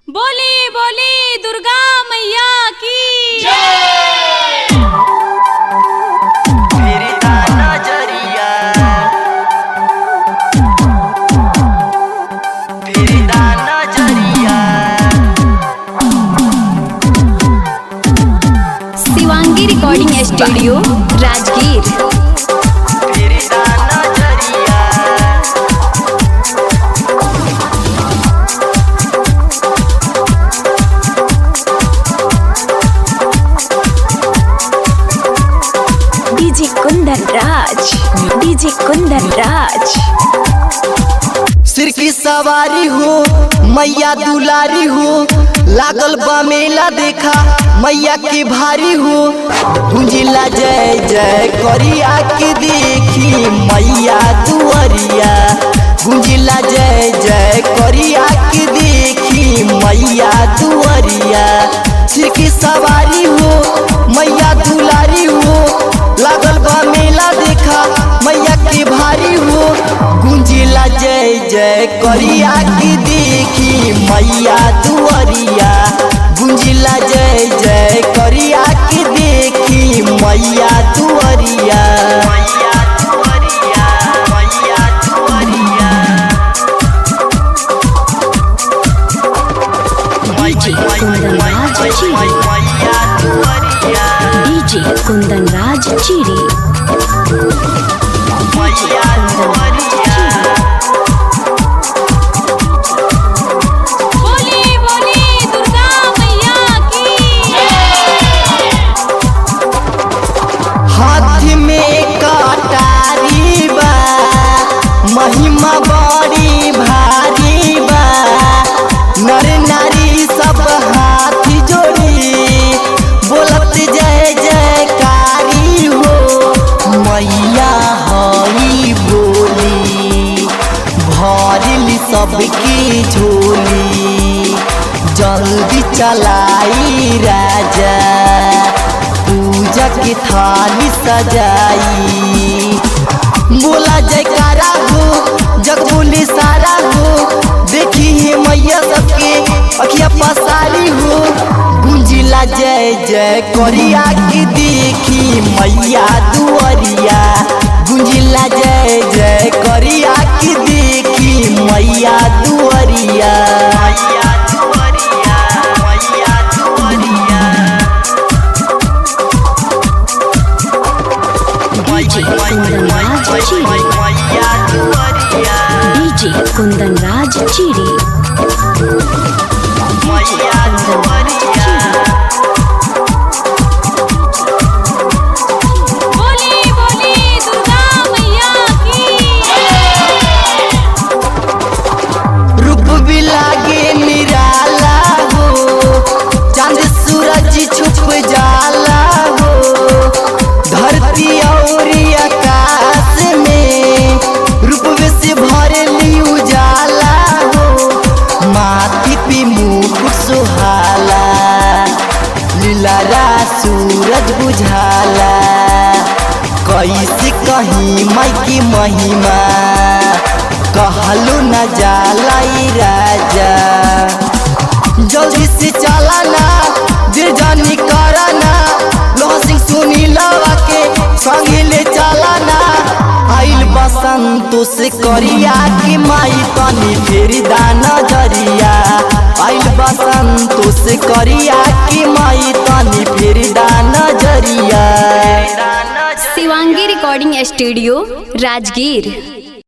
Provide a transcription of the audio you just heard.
बोली बोली दुर्गा मैया की मेरी नजरिया मेरी नजरिया शिवांगी रिकॉर्डिंग स्टूडियो राजगीर मेरी नजरिया डीजे कुंदन राज डीजे कुंदन राज सिर की सवारी हो मैया दुलारी हो लागल बा मेला देखा मैया के भारी हो गुंजिला जय जय करिया के देखी मैया दुआरिया गुंजिला जय जय करिया के देखी मैया दुआरिया सिर की सवारी हो मैया दुलारी हो लागल बा मेला देखा मैया के भारी हो गुंजिला जय जय करिया की देखी मैया दुआरिया गुंजिला जय जय करिया की देखी मैया दुआरिया मैया दुआरिया मैया दुआरिया डीजे कुंदन राज चिड़ी मैया दुआरिया डीजे कुंदन राज चिड़ी मैया दुआरिया बोली बोली दुर्गा मैया की हाथ में कटारी बा महिमा बड़ी भारी बा नर नारी सब हाथ जोड़ी बोलत जय जयकारी हो मैया हई बोली भरली सबकी झोली जल्दी चलाई राजा पूजा की थाली सजाई बोला जयकारा हो जग बोली सारा हो देखी है मैया सबके अखिया पसारी हो गुंजिला जय जय करिया की देखी मैया दुआरिया गुंजिला जय जय करिया की देखी मैया दुआरिया मैया दुआरिया मैया दुआरिया डीजे कुंदन राज चिड़ी मैया दुआरिया डीजे कुंदन राज चिड़ी मैया दुआरिया बोली बोली दुर्गा मैया की रूप भी लागे निराला हो चांद सूरज छुप जाला हो धरती और आकाश में रूप से भरली उजाला हो माथी पे मुकुट सुहाला लीलारा सूरज बुझाला कैसे कहीं माई की महिमा कहलो न जाला ई राजा जल्दी से चला ना दिल जानी करा ना लोहा सिंह सुनी लवा के संगे ले चला ना आइल बसंत से करिया की माई तनी फेरी दाना जरिया आइल बसंत से करिया की माई तनी फेरी दाना जरिया शिवांगी रिकॉर्डिंग स्टूडियो राजगीर